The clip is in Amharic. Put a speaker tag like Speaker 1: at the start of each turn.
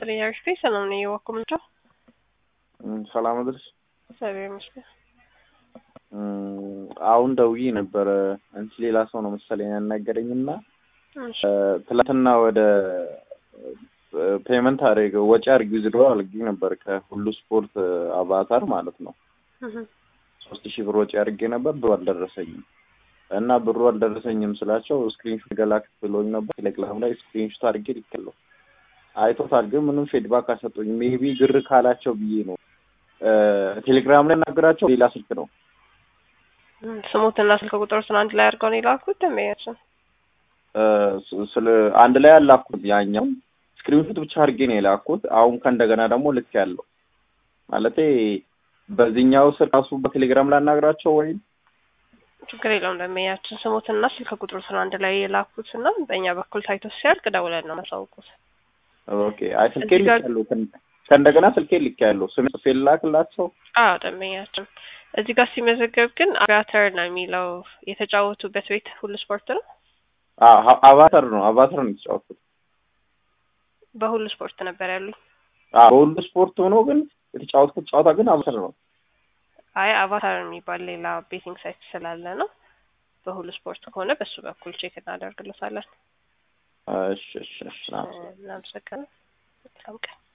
Speaker 1: ይስጥልኝ አሪፍ ሰላም ነኝ የዋኮ ምንጫ
Speaker 2: ሰላም አድርስ
Speaker 1: እግዚአብሔር ይመስገን
Speaker 2: አሁን ደውዬ ነበረ አንቺ ሌላ ሰው ነው መሰለኝ ያናገረኝ እና
Speaker 1: እሺ
Speaker 2: ትላንትና ወደ ፔመንት አድርገ ወጪ አድርጊ ዝድሮ አድርጊ ነበር ከሁሉ ስፖርት አቫታር ማለት ነው
Speaker 1: እህ
Speaker 2: ሶስት ሺህ ብር ወጪ አድርጌ ነበር ብሩ አልደረሰኝም እና ብሩ አልደረሰኝም ስላቸው ስክሪንሾት ገላክ ብሎኝ ነበር ቴሌግራም ላይ ስክሪንሾት አድርጌ ልኬያለሁ አይቶታል ግን ምንም ፌድባክ አልሰጡኝ ሜቢ ግር ካላቸው ብዬ ነው ቴሌግራም ላይ ናገራቸው ሌላ ስልክ ነው
Speaker 1: ስሙትና ስልክ ቁጥሮችን አንድ ላይ አድርገው ነው የላኩት ደንበኛችን
Speaker 2: ስለ አንድ ላይ አላኩት ያኛው ስክሪንሾት ብቻ አድርጌ ነው የላኩት አሁን ከእንደገና ደግሞ ልክ ያለው ማለቴ በዚህኛው ስር ራሱ በቴሌግራም ላናግራቸው ወይም
Speaker 1: ችግር የለውም ደንበኛችን ስሙትና ስልክ ቁጥሮችን አንድ ላይ የላኩት እና በእኛ በኩል ታይቶ ሲያልቅ ደውለን ነው ማሳውቁት
Speaker 2: ኦኬ አይ ስልኬ
Speaker 1: እዚህ ጋር-
Speaker 2: ልኬያለሁ ከእንደገና ስልኬ ልኬያለሁ ስሜ ጽፌ ልላክላቸው
Speaker 1: አዎ ደንበኛችን እዚህ ጋር ሲመዘገብ ግን አቫተር ነው የሚለው የተጫወቱበት ቤት ሁሉ ስፖርት ነው
Speaker 2: አ- አቫተር ነው አቫተር ነው የተጫወቱት
Speaker 1: በሁሉ ስፖርት ነበር ያሉኝ
Speaker 2: አዎ፣ በሁሉ ስፖርት ሆኖ ግን የተጫወትኩት ጨዋታ ግን አቫተር ነው
Speaker 1: አይ አቫታር የሚባል ሌላ ቤቲንግ ሳይት ስላለ ነው በሁሉ ስፖርት ከሆነ በሱ በኩል ቼክ እናደርግለታለን
Speaker 2: እሺ እሺ እሺ
Speaker 1: እናመሰግናለን መልካም ቀን